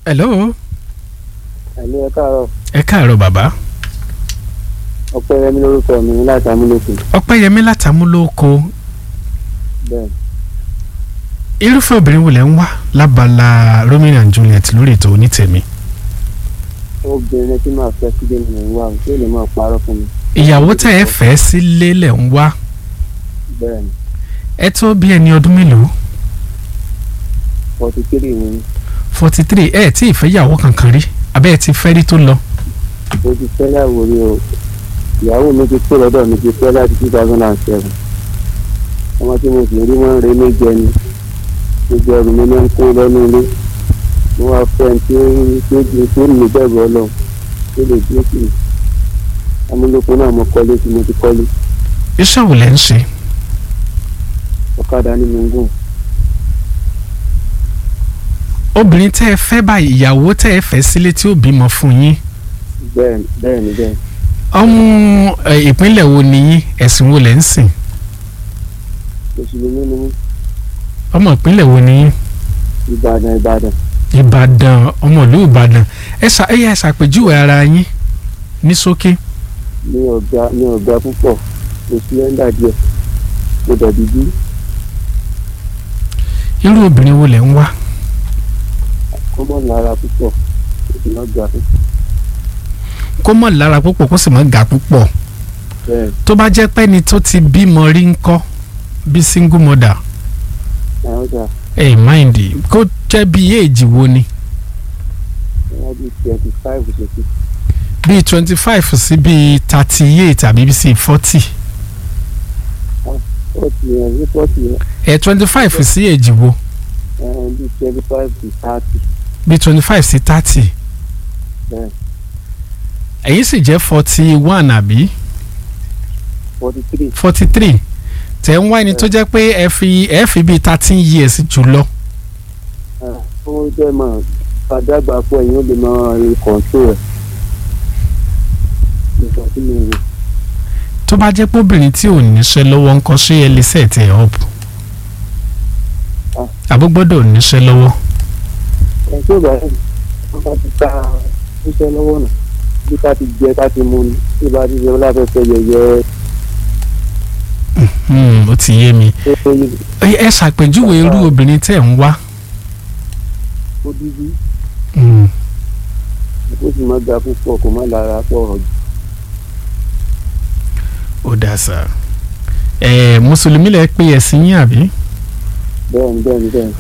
hello ẹ̀lú ẹ káàárọ̀ ẹ káàárọ̀ bàbá ọpẹ́yẹmí lórúkọ mi láti amúlòkù ọpẹ́yẹmí látàmúlòkọ bẹ́ẹ̀ irúfẹ́ obìnrin wo lẹ ń wá lábala Romeo and Juliet lórí ètò onítẹ̀mí obìnrin tí màá fẹ́ sílé mi ń wá o tí ò lè máa parọ́ fún mi ìyàwó tẹ́ ẹ fẹ́ sílé lẹ̀ ń wá bẹ́ẹ̀ ni ẹ tó bí ẹni ọdún mélòó forty three ni forty three ẹ tí ì fẹ́ ìyàwó kankan rí abẹ́ ẹ ti fẹ́ rí tó lọ mo ti fẹ́ láwo rí o ìyàwó mi ti kó lọ́dọ̀ mi ti fẹ́ láti two thousand and seven ọmọ tí mo sì rí wọn ń re méje ni gbogbo ẹrù mi máa ń kó lọ́nú ilé mo wá fẹ́ ẹni tí ó tí ó di tí ó ní bẹ̀rù ọlọ́run tó lè dúró sí mi amúlòkù náà mo kọ́lé tí mo ti kọ́lé iṣẹ́ wo lẹ ń ṣe ọ̀kadà ni mo ń gùn obìnrin tẹ́ ẹ fẹ́ báyìí ìyàwó tẹ́ ẹ fẹ́ sílé tí ó bímọ fún yín bẹ́ẹ̀ bẹ́ẹ̀ ni bẹ́ẹ̀ ọmọ ẹ, ìpínlẹ̀ wo ni yín ẹ̀sìn wo lẹ ń sìn mùsùlùmí ni mí ọmọ ìpínlẹ̀ wo ni yín ìbàdàn ìbàdàn ìbàdàn ọmọ ìlú ìbàdàn ẹ ṣà ẹ yà ṣàpèjúwe ara yín ní ṣókí ní ọ̀gá ní ọ̀gá púpọ̀ mo sí ẹ́ńdà díẹ̀ mo dàbí bí irú obìnrin wo lẹ ń wá kọ́mọ̀ lára púpọ̀ èsì náà gbà púpọ̀ kó mọ̀ lára púpọ̀ kó sì mọ̀ ga púpọ̀ bẹ́ẹ̀ tó bá jẹ́ pé ẹni tó ti bímọ rí ń kọ́ bí single mother àwọn ọjà ẹ mind kó jẹ́ bí éèjì wo ni wọ́n bí twenty five sókè bíi twenty five sí bíi thirty eight àbí sí forty forty yẹn ní forty yẹn ẹ twenty five sí èjì wo ẹ̀ẹ́n bí twenty five to thirty bíi twenty five sí thirty bẹ́ẹ̀ ẹ̀yin sì jẹ́ forty one àbí forty three forty three tẹ̀ ń wá ẹni tó jẹ́ pé ẹ fi ẹ fi bíi thirteen years jù lọ ó jẹ́ mọ̀ fàdágbà pọ̀ ẹ̀yìn ó lè máa rí kọ̀ǹtò rẹ̀ nígbà tí mo rò tó bá jẹ́ pé obìnrin tí ò níṣẹ́ lọ́wọ́ ń kọ́ ṣé ẹ lè set ẹ̀ up àbó gbọ́dọ̀ níṣẹ́ lọ́wọ́ ẹ̀ tí ò bá rẹ̀ wọ́n bá ti ta iṣẹ́ lọ́wọ́ náà bí ká ti jẹ ká ti mú ni tí ì bá ti jẹ láfẹ́fẹ́ yẹyẹ Hmm, ó ti yé mi tó tó yí ẹ ẹ ṣàpèjúwe irú obìnrin tẹ̀ ń wá ó dídí Hmm, ó sì máa ga púpọ̀ kò má lára pọ̀ jù. ó dà sá ẹ mùsùlùmí lẹ pé ẹ̀sìn yín àbí. bẹ́ẹ̀ ni bẹ́ẹ̀ ni bẹ́ẹ̀ ni.